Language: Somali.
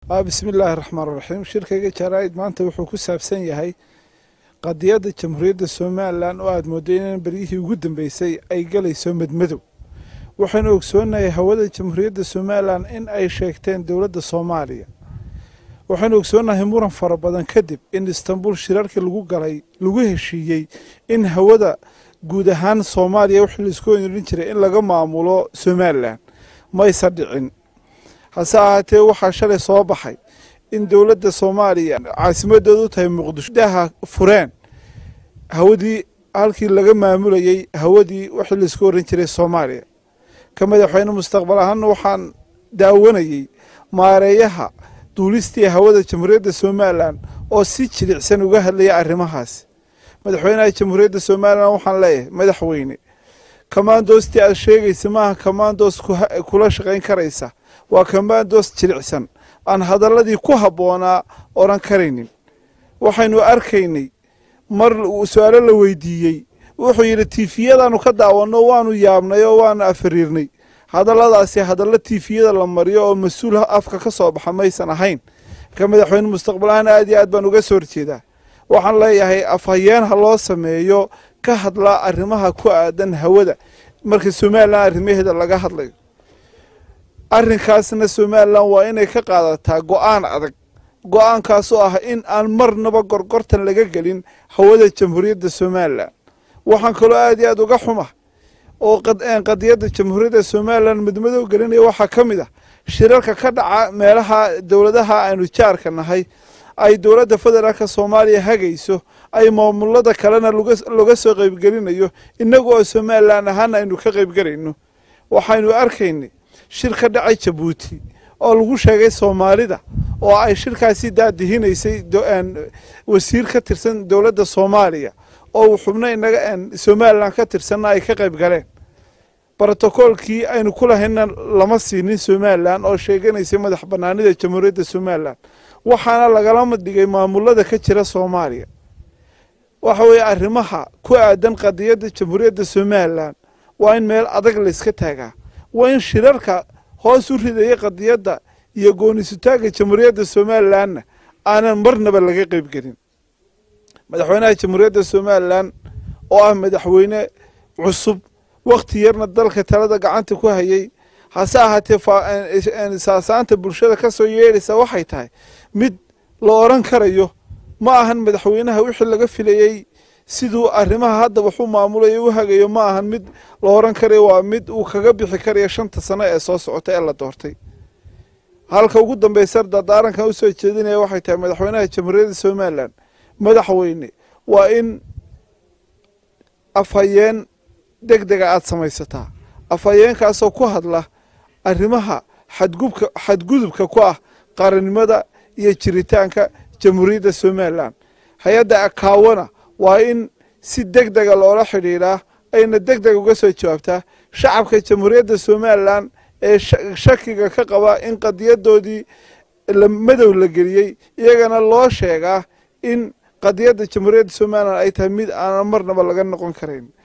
bismi illaahi raxmaan raxiim shirkayga jaraa'id maanta wuxuu ku saabsan yahay qadiyadda jamhuuriyadda somalilan oo aada mooday in beryihii ugu dambeysay ay galayso madmadow waxaynu ogsoonahay hawada jamhuuriyadda somalilan in ay sheegteen dowladda soomaaliya waxaynu ogsoonahay muran fara badan kadib in istanbul shirarkii lagu galay lagu heshiiyey in hawada guud ahaan soomaaliya wixii laisku orin jiray in laga maamulo somalilan maysa dhicin hase ahaatee waxaa shalay soo baxay in dowladda soomaaliya caasimadooda u tahay muqdisho daha fureen hawadii halkii laga maamulayey hawadii wixii laisku oran jiray soomaaliya ka madaxweyne mustaqbal ahaana waxaan daawanayey maareeyaha duulistii hawada jamhuuriyadda somalilan oo si jilicsan uga hadlaya arrimahaas madaxweynaha jamhuuriyadda somalilan waxaan leeyahay madaxweyne kamaandoostii aad sheegaysa maaha kamaandoos kula shaqayn karaysa waa kamaandoos jilicsan aan hadalladii ku habboonaa odhan karaynin waxaynu arkaynay mar su-aalo la weydiiyey wuxuu yidhi tiifiyadaanu ka daawanno waanu yaabnay oo waanu afariirnay hadalladaasi hadallo tiifiyada la mariyo oo mas-uul afka ka soo baxa maysan ahayn ka madaxweyne mustaqbal ahaan aad iyo aad baan uga soo horjeedaa waxaan leeyahay afhayeen ha loo sameeyo ka hadla arrimaha ku aadan hawada marka somalilan arrimaheeda laga hadlayo arrinkaasna somalilan waa inay ka qaadataa go-aan adag go-aankaasoo ah in aan marnaba gorgortan laga gelin hawada jamhuuriyadda somalilan waxaan kaloo aad iyo aad uga xuma oo qadiyadda jamhuuriyadda somalilan madmadow gelinaya waxaa ka mid ah shirarka ka dhaca meelaha dowladaha aynu jaarka nahay ay dowladda federaalka soomaaliya hagayso ay maamulada kalena laga soo qaybgelinayo innagu oo somalilan ahaana aynu ka qaybgelayno waxaynu arkaynay shir ka dhacay jabuuti oo lagu sheegay soomaalida oo ay shirkaasi daadihinaysay wasiir ka tirsan dowladda soomaaliya oo xubno inaga somalilan ka tirsanna ay ka qayb galeen brotokoolkii aynu ku lahayna lama siinin somalilan oo sheeganaysay madax banaanida jamhuuriyadda somalilan waxaana lagalama dhigay maamulada ka jira soomaaliya waxa weeye arrimaha ku aadan qadiyadda jamhuuriyadda somalilan waa in meel adag layska taagaa waa in shirarka hoos u ridaya qadiyadda iyo goonisutaagga jamhuuriyadda somalilanna aanan marnaba laga qayb gelin madaxweynaha jamhuuriyadda somalilan oo ah madaxweyne cusub wakhti yarna dalka talada gacanta ku hayay hase ahaatee saasaanta bulshada ka soo yeedhaysa waxay tahay mid la odhan karayo ma ahan madaxweynaha wixii laga filayey siduu arrimaha hadda waxu maamulayo u hagayo ma ahan mid la odhan karayo waa mid uu kaga bixi karayo shanta sano ee soo socota ee la doortay halka ugu dambeysa dardaarankan usoo jeedinaya waxay tahay madaxweynaha jamhuuriyadda somalilan madaxweyne waa in afhayeen deg dega aada samaysataa afhayeenkaasoo ku hadla arrimaha xadgubka xadgudubka ku ah qarannimada iyo jiritaanka jamhuuriyadda somalilan hay-adda akaawana waa in si deg dega loola xidhiidhaa ayna deg deg uga soo jawaabtaa shacabka jamhuuriyadda somalilan ee shakiga ka qaba in qadiyadoodii madow la geliyey iyagana loo sheegaa in qadiyadda jamhuuriyadda somalilan ay tahay mid aanan marnaba laga noqon karayn